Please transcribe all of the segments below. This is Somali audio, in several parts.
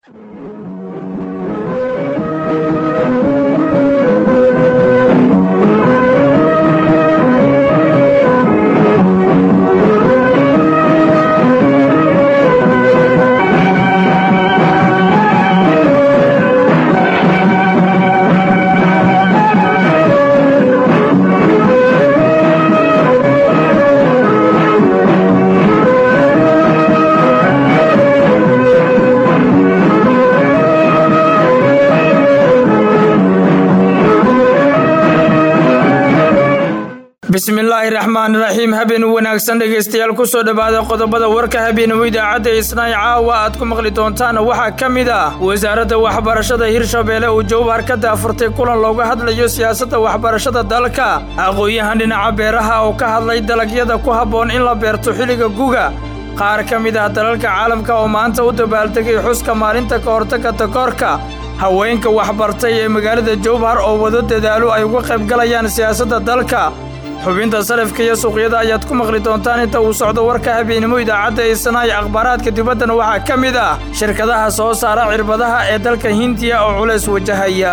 bismillaahi raxmaani raxiim habeen wanaagsan dhegaystayaal ku soo dhowaada qodobada warka habeenimo idaacadda isnaay caawa aad ku maqli doontaan waxaa ka mid ah wasaaradda waxbarashada hirshabeelle uu jowhar ka daafurtay kulan looga hadlayo siyaasadda waxbarashada dalka aqoon-yahan dhinaca beeraha oo ka hadlay dalagyada ku habboon in la beerto xilliga guga qaar ka mid ah dalalka caalamka oo maanta u dabaaldegay xuska maalinta ka hortagga takoorka haweenka waxbartay ee magaalada jowhar oo wado dadaalo ay uga qayb galayaan siyaasadda dalka xubinta salafka iyo suuqyada ayaad ku maqli doontaan inta uu socdo warka habeenimo idaacadda isanaay akhbaaraadka dibaddana waxaa ka mid ah shirkadaha soo saara cirbadaha ee dalka hindiya oo culays wajahaya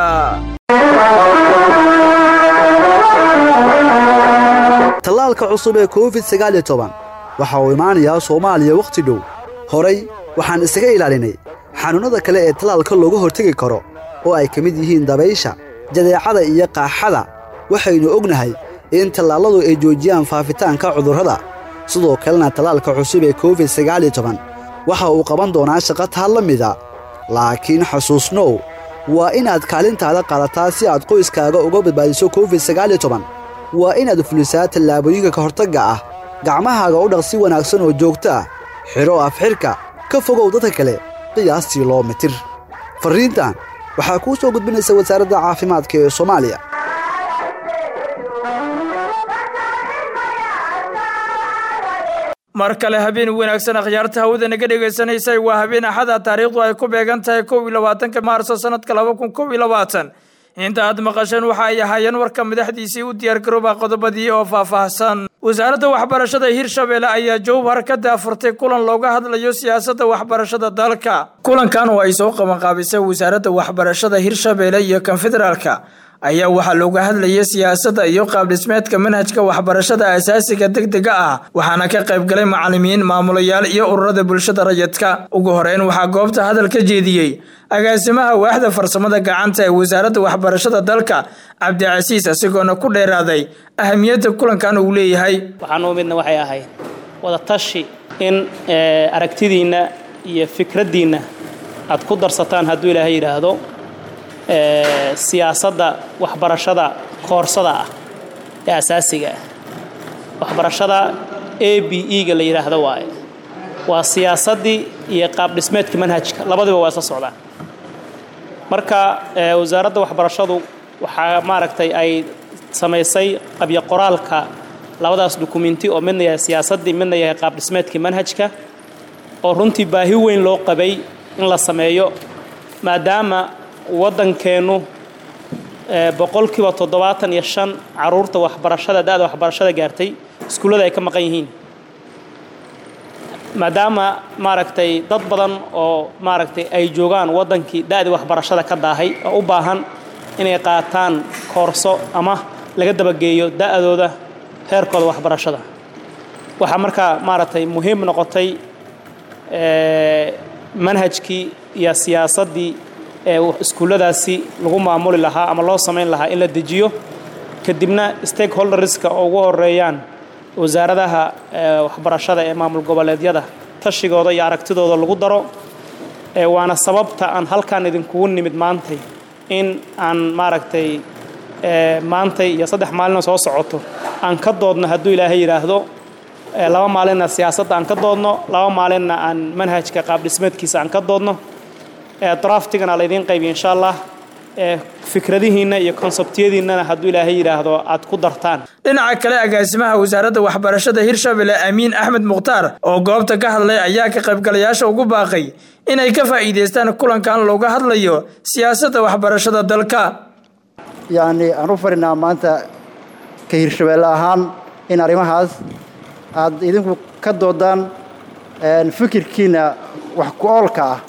tallaalka cusub ee covid sagaal iyo toban waxa uu imaanayaa soomaaliya wakhti dhow horay waxaan isaga ilaalinay xanuunnada kale ee tallaalka looga hortegi karo oo ay ka mid yihiin dabaysha jadeecada iyo qaaxada waxaynu ognahay in tallaalladu ay joojiyaan faafitaanka cudurrada sidoo kalena tallaalka cusub ee covid sagaal iyo toban waxa uu qaban doonaa shaqo taa la mida laakiin xasuusnow waa inaad kaalintaada qaadataa si aad qoyskaaga uga badbaadiso covid sagaal iyo toban waa inaad fulisaa tallaabooyinka ka hortagga ah gacmahaaga u dhaq si wanaagsan oo joogto ah xidho afxidhka ka fogow dadka kale qiyaastii loo mitir farriintan waxaa kuu soo gudbinaysa wasaaradda caafimaadka ee soomaaliya mar kale habeen wanaagsan akhyaarta hawada naga dhegaysanaysa waa habeen axada taariikhdu ay ku beegan tahay kow iyo labaatanka maarso sanadka laba kun kow iyo labaatan inta aad maqasheen waxa ay ahaayeen warka madaxdiisii u diyaargarooba qodobadii oo faahfaahsan wasaaradda waxbarashada hirshabeelle ayaa jowhar ka daafurtay kulan looga hadlayo siyaasadda waxbarashada dalka kulankan oo ay soo qabanqaabisay wasaaradda waxbarashada hirshabeelle iyo konfederaalka ayaa waxaa looga hadlayay siyaasadda iyo qaabdhismeedka manhajka waxbarashada asaasiga degdega ah waxaana ka qayb galay macalimiin maamulayaal iyo ururada bulshada rayidka ugu horeyn waxaa goobta hadal ka jeediyey agaasimaha waaxda farsamada gacanta ee wasaaradda waxbarashada dalka cabdicasiis isagoona ku dheeraaday ahamiyadda kulankan uu leeyahay waxaan u midna waxay ahayd wada tashi in aragtidiinna iyo fikraddiinna aad ku darsataan hadduu ilaahay yidhaahdo siyaasadda waxbarashada koorsada ah ee asaasiga ah waxbarashada a b e-ga la yidhaahdo waaye waa siyaasaddii iyo qaabdhismeedka manhajka labadiba waa isla socdaan marka wasaaradda waxbarashadu waxaa maaragtay ay samaysay qabyo qoraalka labadaas dukumenti oo midna yahay siyaasaddii midna yahay qaabdhismeedkii manhajka oo runtii baahi weyn loo qabay in la sameeyo maadaama waddankeennu boqolkiiba toddobaatan iyo shan caruurta waxbarashada da-da waxbarashada gaartay iskuullada ay ka maqan yihiin maadaama maaragtay dad badan oo maaragtay ay joogaan waddankii da-dii waxbarashada ka daahay oo u baahan inay qaataan koorso ama laga dabageeyo da-dooda heerkooda waxbarashada waxaa markaa maaragtay muhiim noqotay manhajkii iyo siyaasaddii ee iskuulladaasi lagu maamuli lahaa ama loo samayn lahaa in la dejiyo kadibna stakeholderska oo ugu horeeyaan wasaaradaha waxbarashada ee maamul goboleedyada tashigooda iyo aragtidooda lagu daro waana sababta aan halkaan idinkugu nimid maantay in aan maaragtay maantay iyo saddex maalina soo socoto aan ka doodno hadduu ilaahay yidhaahdo laba maalinna siyaasadda aan ka doodno laba maalinna aan manhajka qaabdhismeedkiisa aan ka doodno draftigana laydiin qaybiya insha allah fikradihiinna iyo konsebtiyadiinnana hadduu ilaahay yidhaahdo aad ku dartaan dhinaca kale agaasimaha wasaaradda waxbarashada hirshabelle amiin axmed mukhtaar oo goobta ka hadlay ayaa ka qaybgalayaasha ugu baaqay inay ka faa'iidaystaan kulankan looga hadlayo siyaasadda waxbarashada dalka yacni aan u farinaa maanta ka hirshabeelle ahaan in arrimahaas aad idinku ka doodaan fikirkiina wax ku oolka ah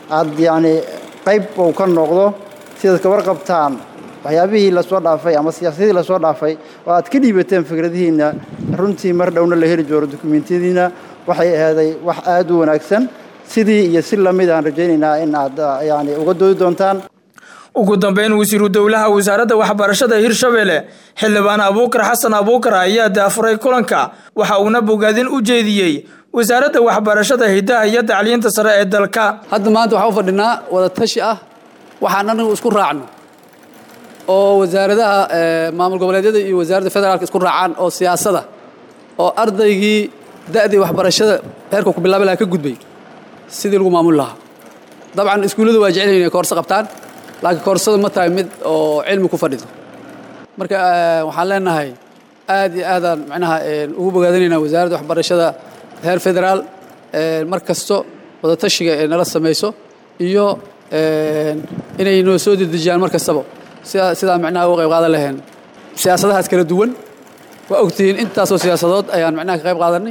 aad yacni qayb uu ka noqdo sidaad ka warqabtaan waxyaabihii lasoo dhaafay ama siyaasadihii lasoo dhaafay oo aad ka dhiibateen fikradihiinna runtii mar dhowna la heli joono dukumentiyadiina waxay ahaaday wax aad u wanaagsan sidii iyo si lamid aan rajaynaynaa in aad yani uga doodi doontaan ugu dambeyn wasiiru dowlaha wasaaradda waxbarashada hirshabelle xildhibaan abuukar xasan abuukar ayaa daafuray kulanka waxa uuna bogaadin u jeediyey wasaaradda waxbarashada hidaha iyo tacliinta sare ee dalka hadda maanta waxaan u fadhinaa wada tashi ah waxaan anagu isku raacno oo wasaaradaha maamul goboleedyada iyo wasaaradda federaalka isku raacaan oo siyaasada oo ardaygii da'dii waxbarashada heerka ku bilaabi lahaa ka gudbay sidii lagu maamuli lahaa dabcan iskuulladu waa jecel inay koorso qabtaan laakiin koorsadu ma tahay mid oo cilmi ku fadhido marka waxaan leenahay aad iyo aadaan macnaha ugu bogaadinaynaa wasaaradda waxbarashada heer federaal mar kasto wadatashiga ee nala samayso iyo inay noo soo dedejiyaan mar kastaba sidaa sidaa macnaha uga qayb qaadan laheen siyaasadahaas kala duwan waa ogtihiin intaasoo siyaasadood ayaan macnaha ka qayb qaadanay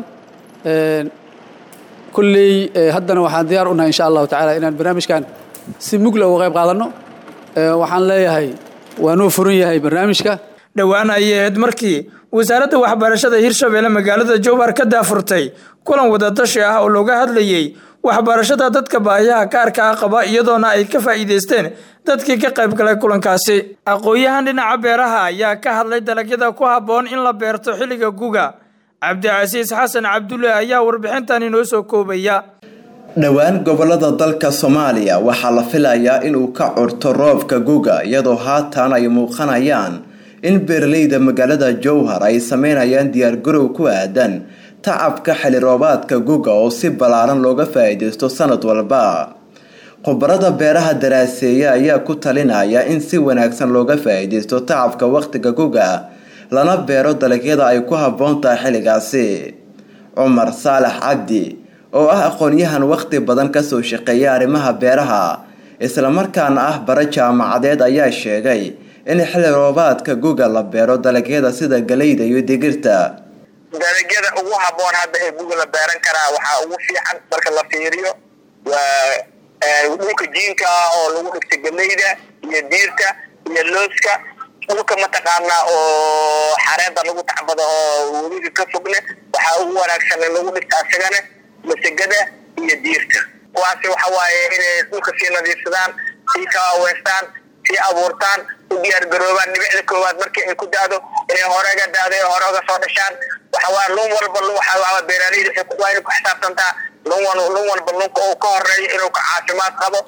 kulley haddana waxaan diyaar u nahay insha allahu tacaala inaan barnaamijkan si mugla uga qayb qaadanno waxaan leeyahay waa noo furan yahay barnaamijka dhowaan ayay ahayd markii wasaaradda waxbarashada hirshabelle magaalada jowhar ka daafurtay kulan wadatashi ah oo looga hadlayey waxbarashada dadka baahiyaha kaarka ah qaba iyadoona ay ka faa'iidaysteen dadkii ka qayb galay kulankaasi aqoon-yahan dhinaca beeraha ayaa ka hadlay dalagyada ku habboon in la beerto xilliga guga cabdicasiis xasan cabdulle ayaa warbixintan inoo soo koobaya dhowaan gobolada dalka soomaaliya waxaa la filayaa inuu ka curto roobka guga iyadoo haatan ay muuqanayaan in beeraleyda magaalada jowhar ay sameynayaan diyaargarow ku aadan tacabka xili roobaadka guga oo si ballaaran looga faa-iideysto sanad walba khubarada beeraha daraaseeya ayaa ku talinaya in si wanaagsan looga faa-iideysto tacabka waqtiga guga lana beero dalagyada ay ku habboon tahay xilligaasi cumar saalax cabdi oo ah aqoon-yahan waqti badan kasoo shaqeeya arrimaha beeraha islamarkaana ah bara jaamacadeed ayaa sheegay in xilli roobaadka guga la beero dalagyada sida galeyda iyo digirta dalagyada ugu habboon hadda ee guga la beeran karaa waxaa ugu fiican marka la fiiriyo waa dhulka jiinka ah oo lagu dhigta galeyda iyo diirta iyo looska dhulka mataqaanaa oo xareeda lagu tacbado oo webiga ka fogne waxaa ugu wanaagsan in lagu dhigta asagana masagada iyo diirta kuwaasi waxa waaye inay dhulka sii nadiifsadaan sii kawaaweystaan sii abuurtaan u diyaar garoobaan dhibicda koowaad markii ay ku da-do inay horega da-do ee hore uga soo dhashaan waxawaa lun walba waxaa beeraleyda waa inay ku xisaabtantaa lun lun walba lunka uu ka horeeyo inuu ka caafimaad qabo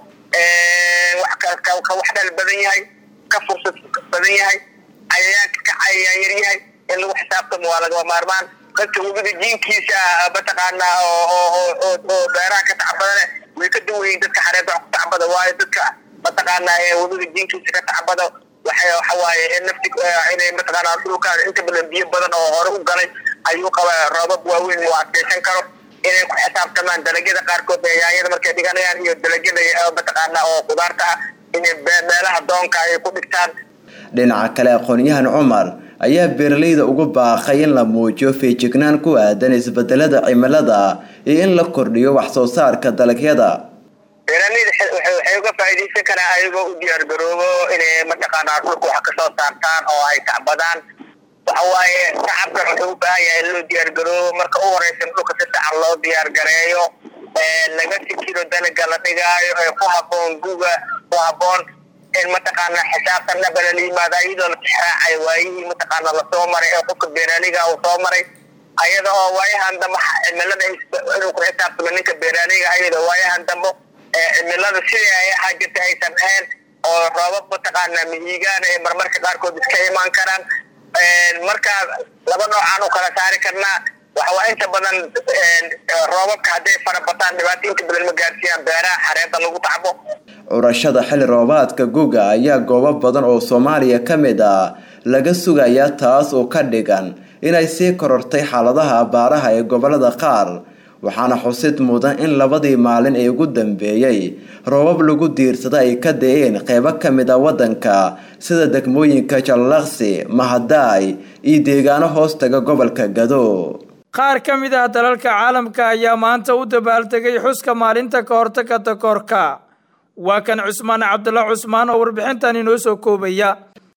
ka wax dhal badan yahay ka fursad badan yahay cayayaanka ka cayayaan yar yahay in lagu xisaabtamo waa lagama maarmaan dadka webiga jiinkiisa mataqaanaa oo beeraha ka tacbadane way ka duwan yihiin dadka xareeda wax ku tacbada waayo dadka mataqaanaa ee webiga jiinkiisa ka tacbada waxay waxa waaye nafti inay mataqaanaa dhulkaan inta badan biyo badan oo hore u galay ayuu qaba roobab waaweyn uu adkeysan karo inay ku xisaabtamaan dalagyada qaarkood ee yaanyada markay dhiganayaan iyo dalagyada mataqaanaa oo khudaarta ah inay meelaha doonka ay ku dhigtaan dhinaca kale aqoon-yahan cumar ayaa beeraleyda ugu baaqay in la muujiyo feejignaan ku aadan isbedelada cimilada iyo in la kordhiyo wax soo saarka dalagyada beeraleyda waxay uga faa'iidaysan karaan ayagoo u diyaar garoobo inay mataqaanaa dhulka wax kasoo saartaan oo ay tacbadaan waxa waaye tacabkan wuxuu u baahan yahay in loo diyaar garoobo marka u horeysa in dhulka si fiican loo diyaar gareeyo laga fikiro dalaga la dhigaayo ee ku habboon guga ku habboon in mataqaanaa xisaabtan dhabala la yimaado iyadoo la tixraacay waayihii mataqaanaa lasoo maray ee qofka beeraaleyga uu soo maray ayada oo waayahan dambe cimilada inuu ku xisaabtamo ninka beeraaleyga ayada waayahan dambe cimilada sidii ay ahaa jirta aysan ahayn oo roobab mataqaanaa mihigaan ee marmarka qaarkood iska imaan karaan marka laba noocaan u kala saari karnaa waxawaa inta badan roobabka hadday farabataan dhibaato inta badan ma gaarsiiyaan beeraha xareeda lagu tacbo curashada xilli roobaadka guga ayaa goobo badan oo soomaaliya ka mid ah laga sugayaa taas oo ka dhigan inay sii korortay xaaladaha abaaraha ee gobolada qaar waxaana xusid mudan in labadii maalin ee ugu dambeeyey roobab lagu diirsada ay ka da-een qeybo ka mid a waddanka sida degmooyinka jallaqsi mahadaay iyo deegaano hoostaga gobolka gado qaar ka mid ah dalalka caalamka ayaa maanta u dabaaldegay xuska maalinta ka hortagga takoorka waa kan cusmaan cabdulla cusmaan oo warbixintan inoo soo koobaya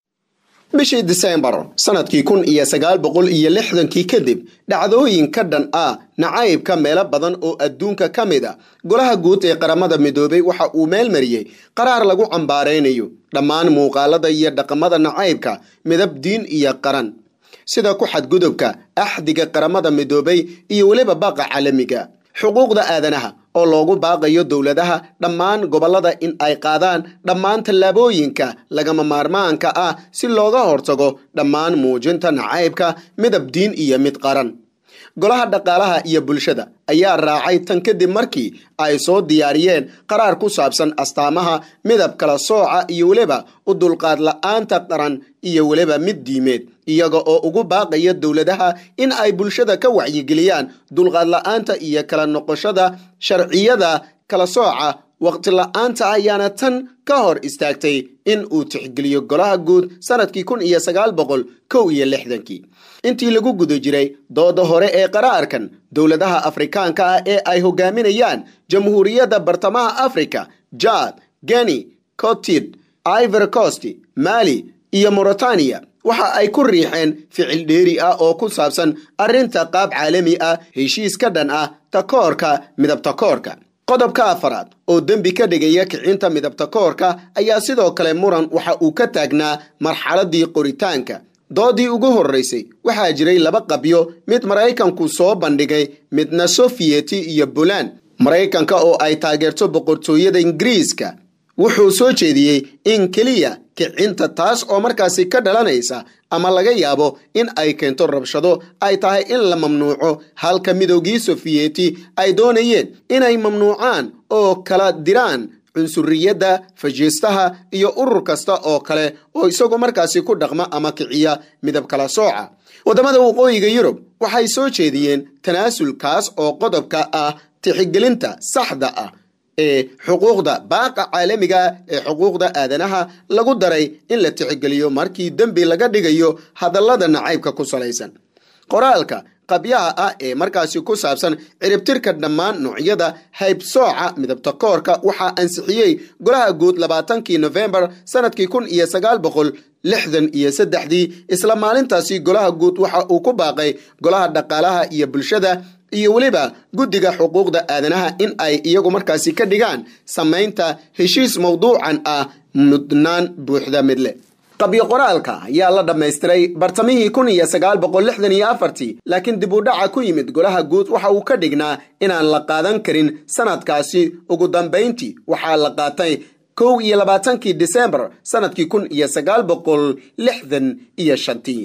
bishii disembar sanadkii kun iyo sagaal boqol iyo lixdankii kadib dhacdooyin ka dhan ah nacaybka meelo badan oo adduunka ka mid a golaha guud ee qaramada midoobay waxa uu meel mariyey qaraar lagu cambaaraynayo dhammaan muuqaalada iyo dhaqamada nacaybka midab diin iyo qaran sida ku xadgudubka axdiga qaramada midoobay iyo weliba baaqa caalamiga xuquuqda aadanaha oo loogu baaqayo dowladaha dhammaan gobollada in ay qaadaan dhammaan tallaabooyinka lagama maarmaanka ah si looga hortago dhammaan muujinta nacaybka midab diin iyo mid qaran golaha dhaqaalaha iyo bulshada ayaa raacay tan kadib markii ay soo diyaariyeen qaraar ku saabsan astaamaha midab kala sooca iyo weliba u dulqaad la-aanta qaran iyo weliba mid diimeed iyaga oo ugu baaqaya dowladaha in ay bulshada ka wacyigeliyaan dulqaad la-aanta iyo kala noqoshada sharciyada kala sooca waqti la-aanta ayaana tan ka hor istaagtay in uu tixgeliyo golaha guud sanadkii kun iyo sagaal boqol kow iyo lixdankii intii lagu guda jiray dooda hore ee qaraarkan dowladaha afrikaanka ah ee ay hogaaminayaan jamhuuriyadda bartamaha africa jad geni cotid ivor cost mali iyo mauritania waxa ay ku riixeen ficil dheeri ah oo ku saabsan arrinta qaab caalami ah heshiis ka dhan ah takoorka midabtakoorka qodobka afaraad oo dembi ka dhigaya kicinta midabtakoorka ayaa sidoo kale muran waxa uu ka taagnaa marxaladii qoritaanka doodii ugu horreysay waxaa jiray laba qabyo mid maraykanku soo bandhigay midna sofiyeti iyo buland maraykanka oo ay taageerto boqortooyada ingiriiska wuxuu soo jeediyey in keliya kicinta taas oo markaasi ka dhalanaysa ama laga yaabo in ay keento rabshado ay tahay in la mamnuuco halka midoogii sofiyeti ay doonayeen inay mamnuucaan oo kala diraan cunsuriyadda fajiistaha iyo urur kasta oo kale oo isagoo markaasi ku dhaqma ama kiciya midab kala sooca waddamada waqooyiga yurub waxay soo jeediyeen tanaasulkaas oo qodobka ah tixigelinta saxda ah ee xuquuqda baaqa caalamiga ee xuquuqda aadanaha lagu daray in la tixgeliyo markii dembi laga dhigayo hadallada nacaybka ku salaysan qoraalka qabyaha ah ee markaasi ku saabsan ciribtirka dhammaan noocyada haybsooca midabtakoorka waxaa ansixiyey golaha guud labaatankii nofembar sanadkii kun iyo sagaal boqol lixdan iyo saddexdii isla maalintaasi golaha guud waxa uu ku baaqay golaha dhaqaalaha iyo bulshada iyo weliba guddiga xuquuqda aadanaha in ay iyagu markaasi ka dhigaan samaynta heshiis mawduucan ah mudnaan buuxda midle qabyo qoraalka ayaa la dhammaystiray bartamihii kun iyo sagaal boqol lixdan iyo afartii laakiin dib u dhaca ku yimid golaha guud waxa uu ka dhignaa inaan la qaadan karin sanadkaasi ugu dambayntii waxaa la qaatay kow iyo labaatankii disembar sanadkii kun iyo sagaal boqol lixdan iyo shantii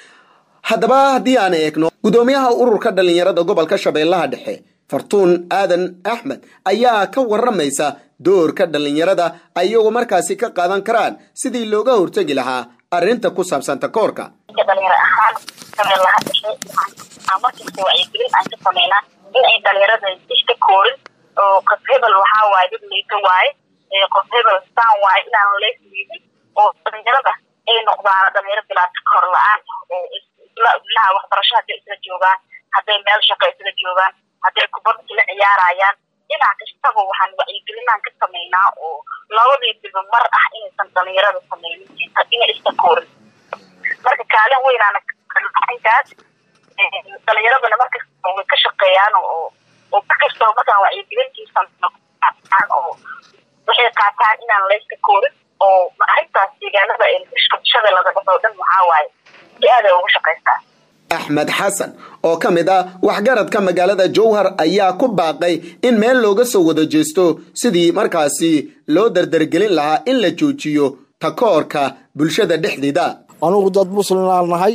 haddaba haddii aan eegno guddoomiyaha ururka dhallinyarada gobolka shabeellaha dhexe fartuun aadan axmed ayaa ka waramaysa doorka dhallinyarada ayagoo markaasi ka qaadan karaan sidii looga hortegi lahaa arrinta ku saabsan takoorka dhalinyaro ahaan shabeellaha dhexe markasta wacyigelin aan ka sameynaa in ay dhalinyarada iska koorin oo qof hebel waxaa waaye dad liito waaye qof hebel saan waaye inaan leesliidin oo dhalinyarada ay noqdaan dhalinyaro bilaa takoor la-aan oo ilaha waxbarasho hadday isla joogaan hadday meel shaqo isla joogaan hadday kubad isla ciyaarayaan dhinac kastaba waxaan wacyigelinaan ka sameynaa oo labadii diba mar ah inaysan dhalinyarada sameynin inay iska koorin marka kaalin weynaana intaas dhalinyaradana markasta way ka shaqeeyaan oo oo markastoo markaan wacyigelintiisa oo waxay qaataan inaan layska koorin oo arrintaas deegaanada shabeellada dhexe oo dhan waxaa waaye si aaday ugu shaqaystaa axmed xasan oo ka mid ah waxgaradka magaalada jowhar ayaa ku baaqay in meel looga soo wada jeesto sidii markaasi loo dardargelin lahaa in la joojiyo takoorka bulshada dhexdeeda anugu dad muslimaan nahay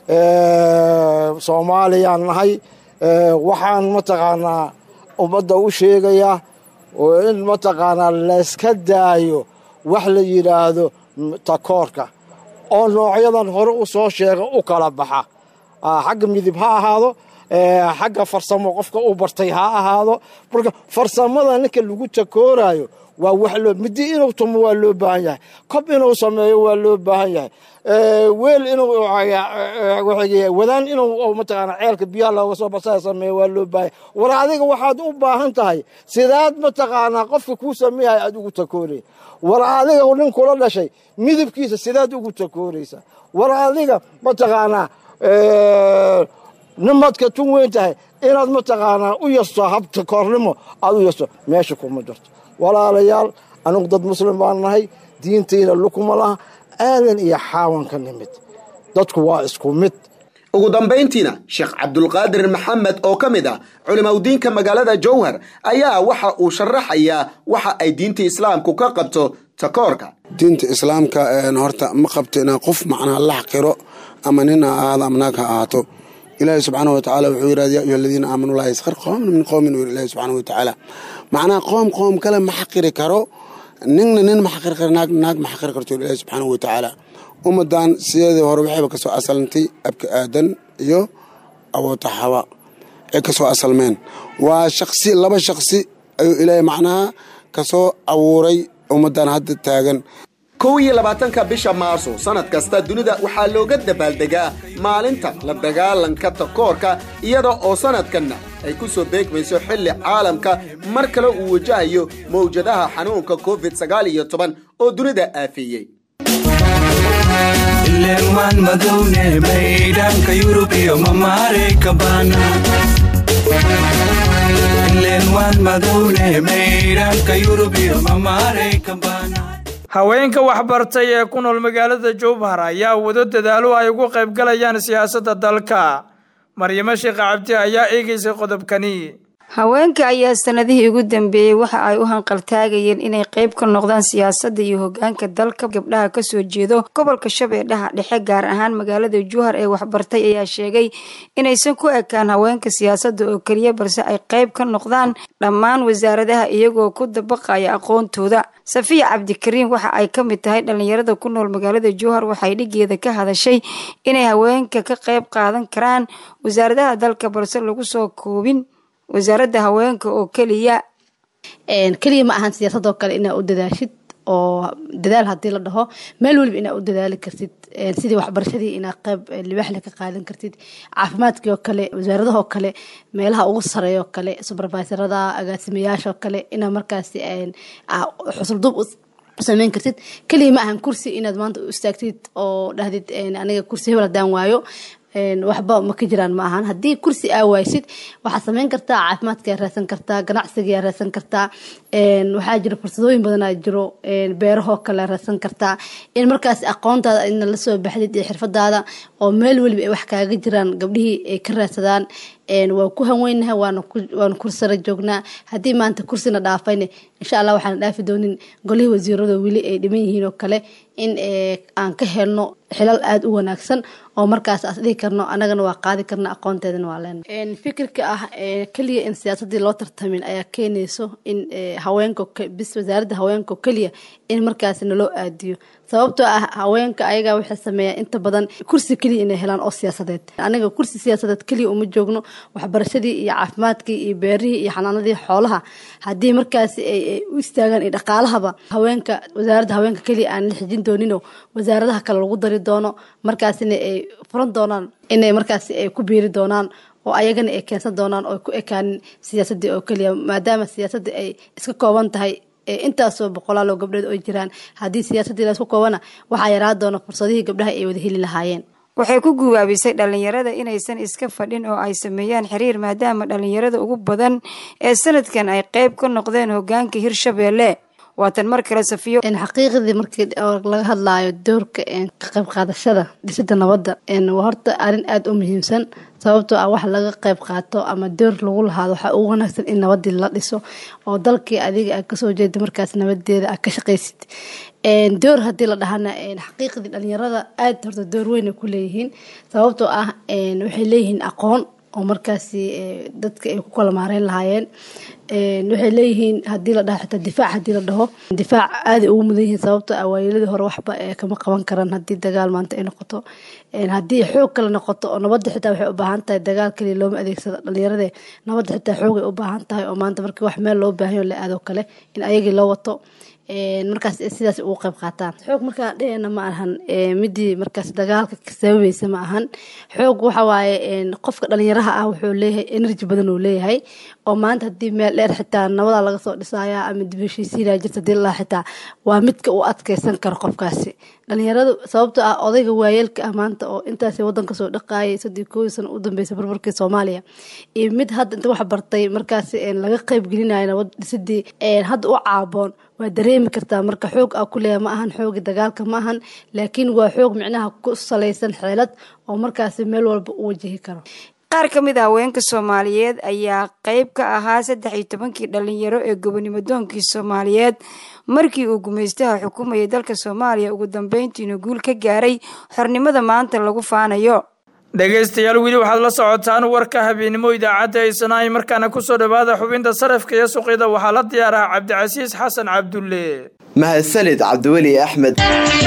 soomaaliyaan nahay waxaan mataqaanaa ummadda u sheegayaa in mataqaanaa layska daayo wax la yidhaahdo takoorka oo noocyadan hore u soo sheega u kala baxa xagga midib ha ahaado xagga farsamo qofka u bartay ha ahaado marka farsamada ninka lagu takooraayo waa wax loo midi inuu tumo waa loo baahan yahay kob inuu sameeyo waa loo baahan yahay weel inuu wadaan inuu mataqaana ceelka biyaha looga soo basaa sameeyo waa loo baahan yahay war adiga waxaad u baahan tahay sidaad mataqaanaa qofka kuu sameeyahay aad ugu takoonaya war adiga nin kula dhashay midabkiisa sidaad ugu takoonaysa war adiga mataqaanaa nimadka tun weyn tahay inaad mataqaanaa u yasto habta koornimo aad u yasto meesha kuma jirto walaalayaal anigu dad muslim baan nahay diintayna lukuma laha aadan iyo xaawan ka nimid dadku waa isku mid ugu dambayntiina sheekh cabdulqaadir maxamed oo ka mid ah culimaudiinka magaalada jowhar ayaa waxa uu sharaxayaa waxa ay diinta islaamku ka qabto takoorka diinta islaamka horta ma qabto inaa qof macnaha la xaqiro ama nin ha ahaado ama naag ha ahaato ilaahi subxaana watacaala wuxuu yidhahda ya ayuha aladiina aamanuu laa yaskhar qoomin min qoomin uu ilahi subxaana watacaala macnaha qoom qoom kale ma xaqiri karo ninna nin ma xaqiri karo naag naag ma xaqiri karto ilaahi subxaana watacaala ummadan sideedii hore waxayba kasoo asalantay abka aadan iyo awoota xawa ay kasoo asalmeen waa shaqsi laba shaqsi ayuu ilaahay macnaha kasoo abuuray ummadan hadda taagan kow iyo labaatanka bisha maarso sanad kasta dunida waxaa looga dabaaldegaa maalinta la dagaalanka takoorka iyada oo sanadkanna ay ku soo beegmayso xilli caalamka mar kale uu wajahayo mawjadaha xanuunka covid sagaal iyo toban oo dunida aafeeyey ileen madowne maydhanka yurub iyo mamaareyka baana ileen waan madowne maydhanka yurub iyo mamaareyka baana haweenka waxbartay ee ku nool magaalada jowhar ayaa wado dadaalo ay ugu qayb galayaan siyaasadda dalka maryamo sheekh cabdi ayaa eegaysay qodobkani haweenka ayaa sanadihii ugu dambeeyey waxa ay u hanqaltaagayeen inay qayb ka noqdaan siyaasadda iyo hogaanka dalka gabdhaha kasoo jeedo gobolka shabeellaha dhexe gaar ahaan magaalada jowhar ee waxbartay ayaa sheegay inaysan ku ekaan haweenka siyaasadda oo keliya balse ay qayb ka noqdaan dhammaan wasaaradaha iyagoo ku dabaqaya aqoontooda safiya cabdikariin waxa ay ka mid tahay dhallinyarada ku nool magaalada jowhar waxay dhigeeda ka hadashay inay haweenka ka qayb qaadan karaan wasaaradaha dalka balse lagu soo koobin wasaaradda haweenka oo keliya keliya ma ahan siyaasadoo kale inaa u dadaashid oo dadaal hadii la dhaho meel weliba inaa u dadaali kartid sidii waxbarashadii inaa qayb libaaxle ka qaadan kartid caafimaadkii oo kale wasaaradahoo kale meelaha ugu sareeyoo kale subervisorada agaasimayaashoo kale inaa markaasi xusulduub sameyn kartid keliya ma ahan kursi inaad maanta u istaagtid oo dhahdid aniga kursi hebel hadaan waayo waxba ma ka jiraan ma ahan haddii kursi aa waaysid waxaad sameyn kartaa caafimaadkaa raadsan kartaa ganacsigaa raadsan kartaa waxaa jira fursadooyin badanaa jiro beerahoo kale raadsan kartaa in markaas aqoontaada ina lasoo baxdid iyo xirfadaada oo meel weliba ay wax kaaga jiraan gabdhihii ay ka raadsadaan waa ku hanweynahay waanu kursara joognaa haddii maanta kursina dhaafayne insha allah waxaana dhaafi doonin golihii wasiirada weli ay dhiman yihiin oo kale in aan ka helno xilal aada u wanaagsan oo markaas as dhihi karno anagana waa qaadi karna aqoonteedana waa leenahay fikirka ah keliya in siyaasadii loo tartamin ayaa keenayso in haweenka bis wasaaradda haweenka keliya in markaas naloo aadiyo sababtoo ah haweenka ayagaa waxay sameeyaa inta badan kursi keliya inay helaan oo siyaasadeed aniga kursi siyaasadeed keliya uma joogno waxbarashadii iyo caafimaadkii iyo beerihii iyo xanaanadii xoolaha haddii markaasi ay u istaagaan iyo dhaqaalahaba haweenka wasaaradda haweenka keliya aan la xijin doonino wasaaradaha kale lagu dari doono markaasina ay furan doonaan inay markaasi ay ku biiri doonaan oo ayagana ay keensan doonaan oo ku ekaanin siyaasadii oo keliya maadaama siyaasadda ay iska kooban tahay intaasoo boqolaaloo gabdhood oo jiraan haddii siyaasadii laisku koobana waxaa yaraa doona fursadihii gabdhaha ay wada heli lahaayeen waxay ku guwaabisay dhallinyarada inaysan iska fadhin oo ay sameeyaan xiriir maadaama dhallinyarada ugu badan ee sanadkan ay qayb ka noqdeen hogaanka hirshabeelle waatan mar kale safiyo xaqiiqdii markii laga hadlaayo doorka ka qayb qaadashada dhisida nabadda waa horta arrin aada u muhiimsan sababtoo ah wax laga qayb qaato ama door lagu lahaado waxaa ugu wanaagsan in nabadii la dhiso oo dalkii adiga aad kasoo jeeda markaas nabadeeda aad ka shaqaysid door haddii la dhahana xaqiiqdii dhalinyarada aada horta door weyn ay ku leeyihiin sababtoo ah waxay leeyihiin aqoon oo markaasi dadka ay ku kala maareyn lahaayeen waxay leeyihiin hadii la dhaho xitaa difaac hadii la dhaho difaac aaday ugu mudan yihiin sababto awaayeladii hore waxba kama qaban karaan hadii dagaal maanta ay noqoto haddii xoog kale noqoto oo nabadda xitaa waxay u baahan tahay dagaal kaliya looma adeegsado dhalinyarade nabadda xitaa xoog ay u baahan tahay oo maanta markii wax meel loo baahanyo la aado kale in ayagii loo wato markaas sidaas ugu qayb qaataan xoog markaa dhehena ma ahan midii markaas dagaalka sababaysa ma ahan xoog waxa waaye qofka dhalinyaraha ah wuxuu leeyahay energy badan uu leeyahay oo maanta haddii meel dheer xitaa nabada laga soo dhisaya ama dib heshiisiinaya jirta hadii lalaa xitaa waa midka uu adkeysan karo qofkaasi dhalinyaradu sababto ah odayga waayeelka ah maanta oo intaas wadanka soo dhaqaayay sadii kooyi sano u dambeysay burburkii soomaaliya iyo mid hadda inta wax bartay markaas laga qayb gelinayo nabad dhisidii hadda u caaboon waa dareemi kartaa marka xoog ah kuleeya ma ahan xoogi dagaalka ma ahan laakiin waa xoog micnaha ku salaysan xeelad oo markaasi meel walba u wajahi karo qaar ka mid a haweenka soomaaliyeed ayaa qayb ka ahaa saddex iyo tobankii dhalinyaro ee gobonimo doonkii soomaaliyeed markii uu gumaystaha xukumayay dalka soomaaliya ugu dambeyntiina guul ka gaaray xornimada maanta lagu faanayo dhegaystayaal weli waxaad la socotaan warka habeennimo idaacadda aysanaahay markaana kusoo dhawaada xubinta sarafka iyo suqyada waxaa la diyaaraha cabdicasiis xasan cabdulle mahadsanid cabdiweli axmed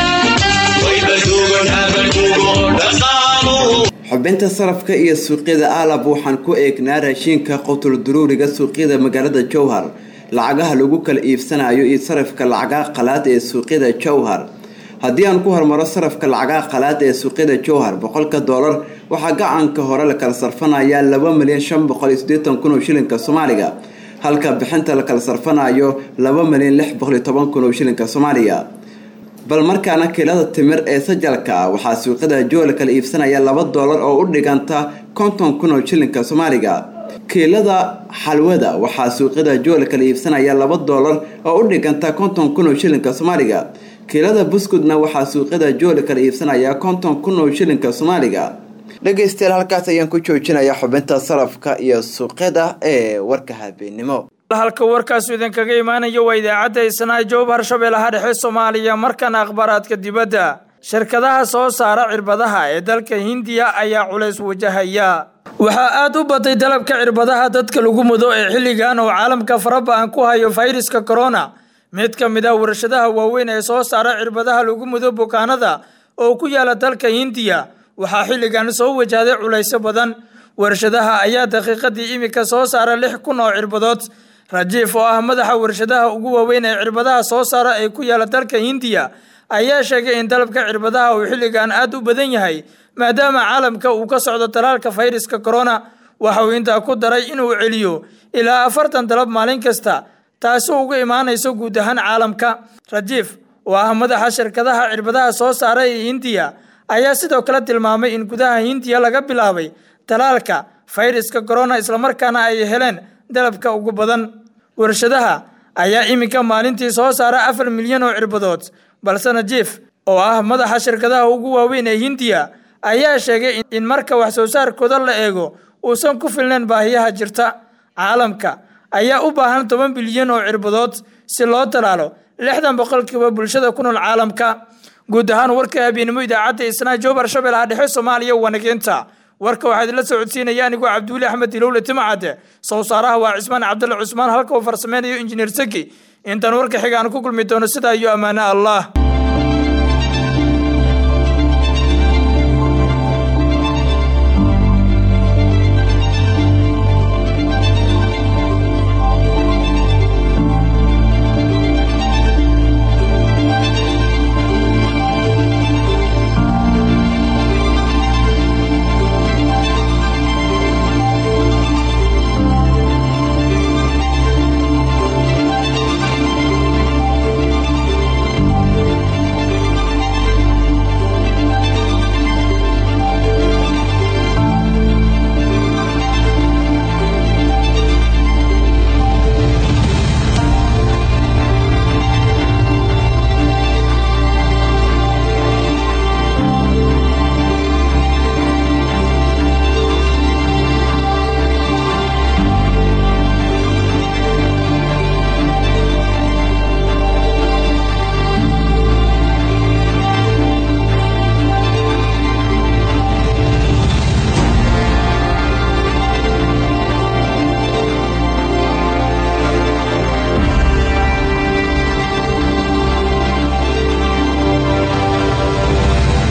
xubinta sarafka iyo suuqyada aalab waxaan ku eegnaa raashiinka qotul duruuriga suuqyada magaalada jowhar lacagaha lagu kala iibsanayo iyo sarafka lacagaha qalaad ee suuqyada jowhar haddii aan ku hormaro sarafka lacagaha qalaad ee suuqyada jowhar boqolka doolar waxaa gacanka hore la kala sarfanayaa laba milyan shan boqol iyo siddeetan kun oo shilinka soomaaliga halka bixinta la kala sarfanayo laba milyan lix boqol iyo toban kun oo shilinka soomaaliga bal markaana kiilada timir ee sajalka ah waxaa suuqyada jow la kala iibsanaya laba doolar oo u dhiganta konton kun oo shilinka soomaaliga kiilada xalwada waxaa suuqyada jow la kala iibsanaya laba doolar oo u dhiganta konton kun oo shilinka soomaaliga kiilada buskudna waxaa suuqyada jow la kala iibsanaya konton kun oo shilinka soomaaliga dhegaystayaal halkaas ayaan ku joojinayaa xubinta sarafka iyo suuqyada ee warka habeenimo halka warkaasu idinkaga imaanayo waa idaacadda isnaa joob harshabeellaha dhexe soomaaliya markana akhbaaraadka dibadda shirkadaha soo saara cirbadaha ee dalka hindiya ayaa culays wajahaya waxaa aada u batay dalabka cirbadaha dadka lagu mudo ee xilligan oo caalamka faraba-an ku hayo fayraska corona mid ka mid ah warshadaha waaweyn ee soo saara cirbadaha lagu mudo bukaanada oo ku yaala dalka hindiya waxaa xilligan soo wajahday culaysyo badan warshadaha ayaa daqiiqadii imika soo saara lix kun oo cirbadood rajiif oo ah madaxa warshadaha ugu waaweyn ee cirbadaha soo saara ee ku yaala dalka hindiya ayaa sheegay in dalabka cirbadaha uu xilligan aada u badan yahay maadaama caalamka uu ka socdo talaalka fayraska corona waxa uu intaa ku daray inuu celiyo ilaa afartan dalab maalin kasta taasi uga imaanayso guud ahaan caalamka rajiif oo ah madaxa shirkadaha cirbadaha soo saara ee hindiya ayaa sidoo kale tilmaamay in gudaha hindiya laga bilaabay talaalka fayraska corona islamarkaana ay heleen dalabka ugu badan warshadaha ayaa iminka maalintii soo saara afar milyan oo cirbadood balse najiif oo ah madaxa shirkadaha ugu waaweyn ee hindiya ayaa sheegay in marka wax soo saarkooda la eego uusan ku filnayn baahiyaha jirta caalamka ayaa u baahan toban bilyan oo cirbadood si loo talaalo lixdan boqolkiiba bulshada ku nool caalamka guud ahaan warka habeenimo idaacadda isnaa joob harshabeellaha dhexe soomaaliya wanageenta warka waxaa idinla socodsiinaya anigoo cabdiweli axmed ilowle timacade soo saaraha waa cismaan cabdulle cusmaan halka uu farsameynayo injineer seki intaan warka xiga aan ku kulmi doono sidaa iyo ammaano allah